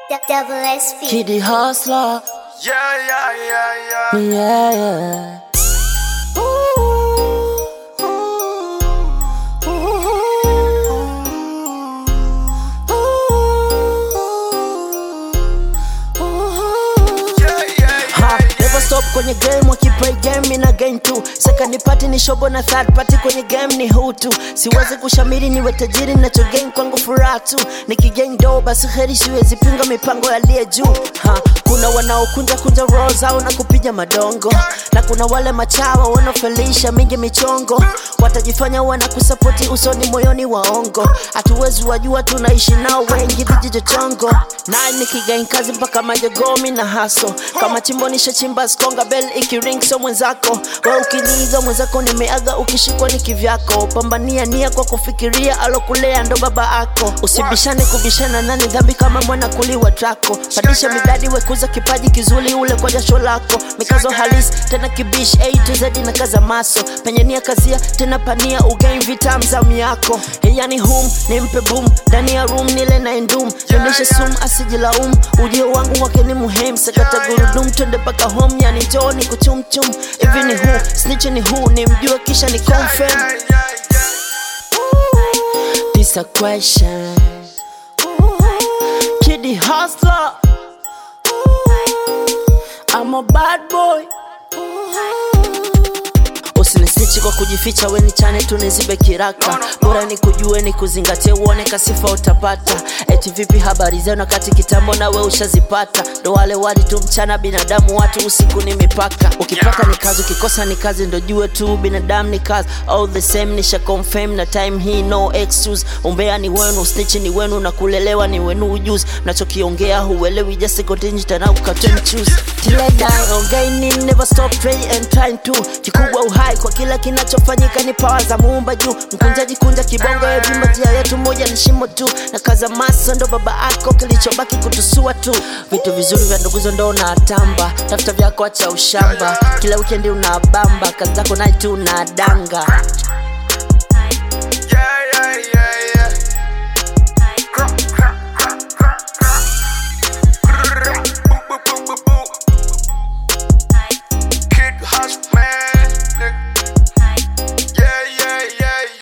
Double SP. Kitty Hustler, Yeah, yeah, yeah, yeah. yeah, yeah. Yeah, yeah, Ha, yeah, never stop kwenye game wakiplay game ina gain tu second party ni shobo na third party kwenye game ni hutu siwezi kushamiri niwe tajiri nacho gain kwangu furaha tu nikigain do basi heri siwezi pinga mipango aliye juu ha, kuna wanaokunja kunja roho zao na kupiga madongo na kuna wale machawa wanaofelisha mingi michongo watajifanya wanakusapoti usoni moyoni waongo hatuwezi wajua tunaishi nao wengi vijiji chongo naye nikigain kazi mpaka majogomi na haso kama chimbo nishachimba skonga bel ikiring so mwenzako we ukiniiga mwenzako nimeaga ukishikwa ni kivyako pambania nia kwa kufikiria alokulea ndo baba ako usibishane kubishana nani dhambi kama mwana kuliwa trako padisha midadi wekuza kipaji kizuri ule kwa jasho lako mikazo halisi tena kibish a to z na kaza maso penye nia kazia tena pania ugain vitam zamu yako yani hum nimpe boom ndani ya room nile na endum nionyeshe sum asijilaumu ujio wangu wake ni muhimu sakata gurudum twende mpaka home yani joni kuchumchum hivi ni hu snitch ni hu ni mjue kisha ni confirm yeah, yeah, yeah. this a question Kiddy hustler I'm a bad boy usinisichi kwa kujificha weni chane tu nizibe kiraka bora ni kujue ni kuzingatia uone kasifa utapata eti vipi habari zenu wakati kitambo nawe ushazipata ndo wale wali tu mchana binadamu watu usiku ni mipaka ukipata ni kazi ukikosa ni kazi ndo jue tu binadamu ni kazi all the same nisha confirm na time hii no excuse umbea ni wenu snitch ni wenu na kulelewa ni wenu ujuzi mnachokiongea huelewi just continue tena ukatem choose till I die on gaining never stop praying and trying to kikubwa uhai kwa kila kinachofanyika ni pawa za muumba juu mkunjaji kunja kibongo evimba njia yetu moja ni shimo tu na kaza maso ndo baba ako kilichobaki kutusua tu vitu vizuri vya nduguzo ndo unatamba tafuta vyako acha ushamba kila wikendi unabamba kazi zako nai tu unadanga